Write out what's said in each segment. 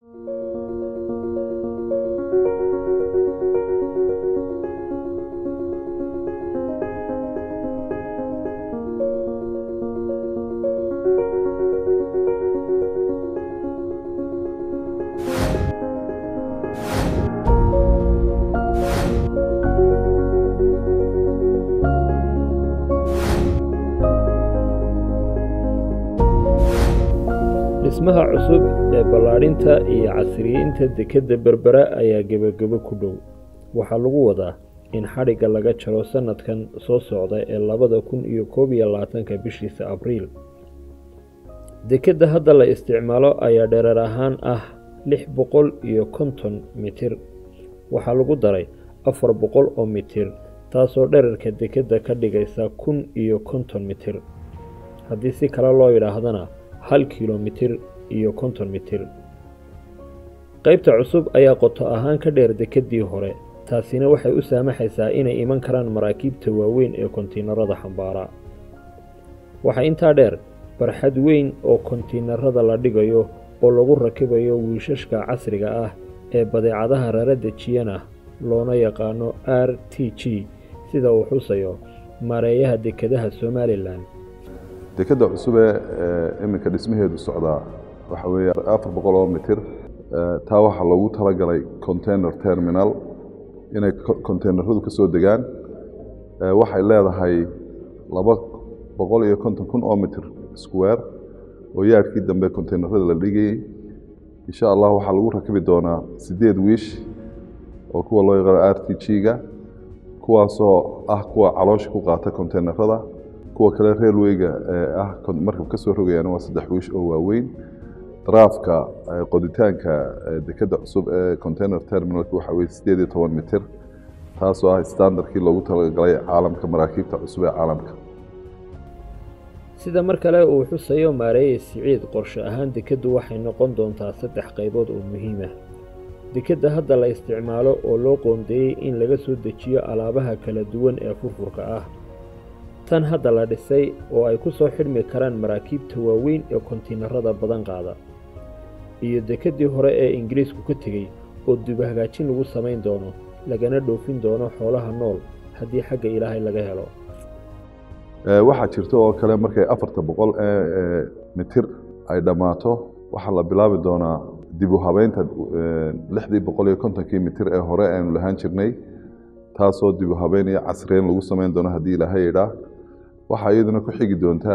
dhismaha cusub ee ballaadhinta iyo casriyeynta dekedda berbera ayaa gebagebo ku dhow waxaa lagu wadaa in xadhigga laga jaro sannadkan soo socda ee labada kun iyo koob iyo labaatanka bishiisa abriil dekedda hadda la isticmaalo ayaa dhereer ahaan ah lix boqol iyo konton mitir waxaa lagu daray afar boqol oo mitir taasoo dherarka dekedda ka dhigaysa kun iyo konton mitir haddii si kale loo yidhaahdana hal kilomitir iyo konton mitir qaybta cusub ayaa qoto ahaan ka dheer dekeddii hore taasina waxay u saamaxaysaa inay iman karaan maraakiibta waaweyn ee kontiinarada xambaara waxaa intaa dheer barxad weyn oo kontiinarada la dhigayo oo lagu rakibayo wiishashka casriga ah ee badeecadaha rara dejiyana loona yaqaano r t g sida uu xusayo maareeyaha dekedaha somalilan dekedda cusub ee iminka dhismaheedu socdaa waxa weeye afar boqol oo mitir taa waxaa loogu talagalay container terminal inay containeradu ka soo degaan waxay leedahay laba boqol iyo konton kun oo mitir square oo yaadhkii dambe containerada la dhigayey insha allah waxaa lagu rakibi doonaa siddeed wiish oo kuwa loo yaqaano r t g-ga kuwaasoo ah kuwa caloosha ku qaata containerada kuwa kale railwayga ee ah markab ka soo rogayaan waa saddex wiish oo waaweyn daraafka qoditaanka dekedda cusub ee container terminalka waxa weye siddeed iyo toban mitir taasoo ah standardkii loogu talagalay caalamka maraakiibta cusub ee caalamka sida mar kale uu xusayo maareeye siciid qorshe ahaan dekeddu waxay noqon doontaa saddex qaybood oo muhiim ah dekedda hadda la isticmaalo oo loo qoondeeyey in laga soo dejiyo alaabaha kala duwan ee furfurka ah tan hadda la dhisay oo ay ku soo xidhmi karaan maraakiibta waaweyn ee kontiinarada badan qaada iyo dekeddii hore ee ingiriisku ka tegey oo dubahagaajin lagu samayn doono lagana dhoofin doono xoolaha nool haddii xagga ilaahay laga helo waxaa jirta oo kale markay afarta boqol ee mitir ay dhammaato waxaa la bilaabi doonaa dib u habeynta lixdii boqol iyo kontonkii mitir ee hore aynu lahaan jirnay taasoo dib u habeyn iyo casriyeyn lagu samayn doono haddii ilaahay idhaa waxaa iyaduna ku xigi doontaa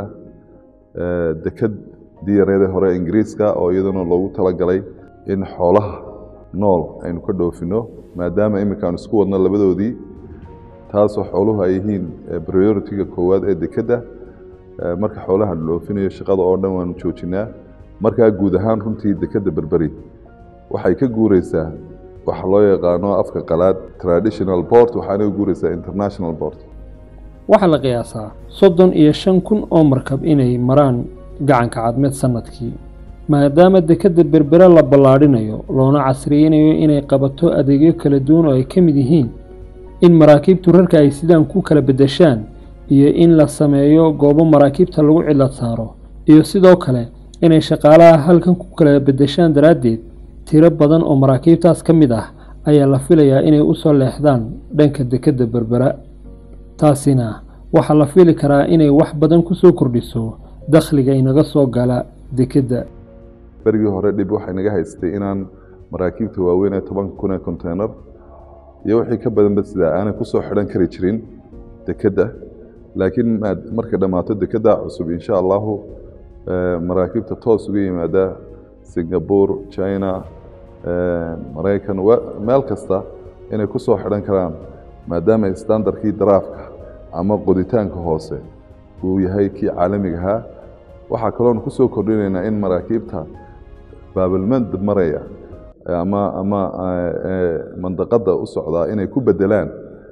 deked diyareedii hore ingiriiska oo iyaduna loogu talagalay in xoolaha nool aynu ka dhoofino maadaama iminka aanu isku wadno labadoodii taasoo xooluhu ay yihiin priority-ga koowaad ee dekedda marka xoolaha la dhoofinayo shaqada oo dhan waanu joojinaa markaa guud ahaan runtii dekedda berberi waxay ka guureysaa waxa loo yaqaano afka qalaad traditional port waxaana ka guureysaa international port waxaa la qiyaasaa soddon iyo shan kun oo markab inay maraan gacanka cadmeed sannadkii maadaama dekedda berbere la ballaadhinayo loona casriyeynayo inay qabato adeegyo kala duwan oo ay ka mid yihiin in maraakiibtu rarka ay sidaan ku kala beddeshaan iyo in la sameeyo goobo maraakiibta lagu cidlad saaro iyo sidoo kale inay shaqaalaha halkan ku kala beddeshaan daraaddeed tiro badan oo maraakiibtaas ka mid ah ayaa la filayaa inay u soo leexdaan dhanka dekedda berbera taasina waxaa la fili karaa inay wax badan ku soo kordhiso dakhliga inaga soo gala dekedda berigii hore dhib waxay naga haystay inaan maraakiibta waaweyn ee tobanka kun ee container iyo wixii ka badanba sidaa aanay kusoo xidhan kari jirin dekedda laakiin markay dhammaato dekedda cusub insha allahu maraakiibta toos uga yimaada singapore china maraykan meel kasta inay ku soo xidhan karaan maadaama standardkii daraafka ama qoditaanka hoose uu yahay kii caalamiga ahaa waxaa kaloon ku soo kordhinaynaa in maraakiibta baabalmand maraya ama ama mandaqadda u socdaa inay ku bedelaan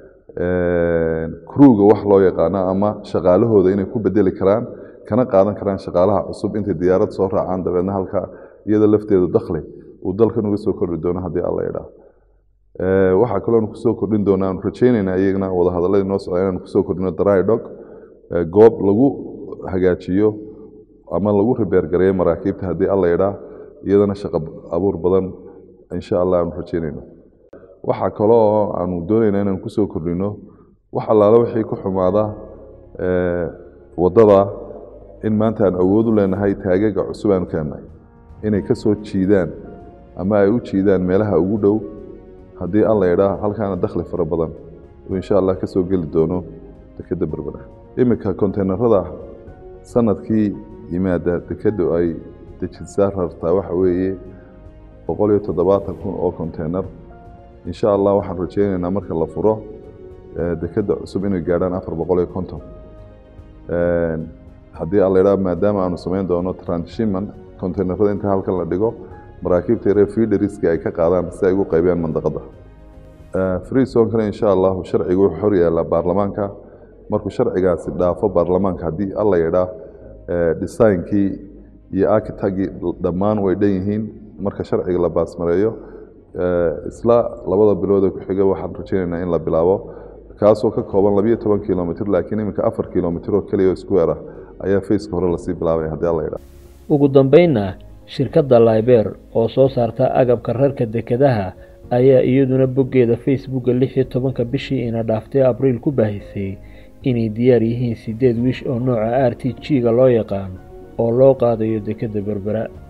kruuga wax loo yaqaano ama shaqaalahooda inay ku bedeli karaan kana qaadan karaan shaqaalaha cusub intay diyaarad soo raacaan dabeedna halka iyada lafteedu dakhli uu dalkan uga soo kordhi doono haddii alla idhaa waxaa kaloon kusoo kordhin doonaa aanu rajaynaynaa iyagana wadahadaladii noo socda inaanu kusoo kordhino drydog goob lagu hagaajiyo ama lagu ribeergareeyo maraakiibta haddii alla idhaa iyadana shaqo abuur badan insha allah aanu rajeynayno waxaa kale oo aanu doonayna inaan kusoo kordhino wax allaale wixii ku xumaada waddada in maanta aan awood u leenahay taagaga cusub aanu keennay inay ka soo jiidaan ama ay u jiidaan meelaha ugu dhow haddii alla idhaa halkaana dakhli fara badan uu insha allah ka soo geli doono dekedda berbera iminka konteynerada sanadkii yimaada dekeddu ay dejisaa rartaa waxa weeye boqol iyo toddobaatan kun oo konteyner insha allah waxaan rajeynaynaa marka la furo dekedda cusub inay gaadhaan afar boqol iyo konton haddii alla idhaa maadaama aanu samayn doono transshipment konteynerada inta halkan la dhigo maraakiibta yaree fiideriska ay ka qaadaan si ay ugu qaybiyaan mandaqadda freesonkana insha allahu sharcigu wuxuu xor yaallaa baarlamaanka markuu sharcigaasi dhaafo baarlamaanka haddii alla yidhaa designkii iyo architagii dhammaan way dhan yihiin marka sharciga la baasmareeyo isla labada bilood ee ku-xiga waxaan rajeynaynaa in la bilaabo kaasoo ka kooban labiyo toban kilomitr laakiin iminka afar kilomitr oo keliya oo square ah ayaa faceka hore lasii bilaabay haddii alla yidhaa ugu dambeynna shirkadda laiber oo soo saarta agabka rarka dekedaha ayaa iyaduna boggeeda facebooka lix iyo tobanka bishii ina dhaaftay abriil ku baahisay inay diyaar yihiin siddeed wiish oo nooca r t g-ga loo yaqaan oo loo qaadayo dekedda berbera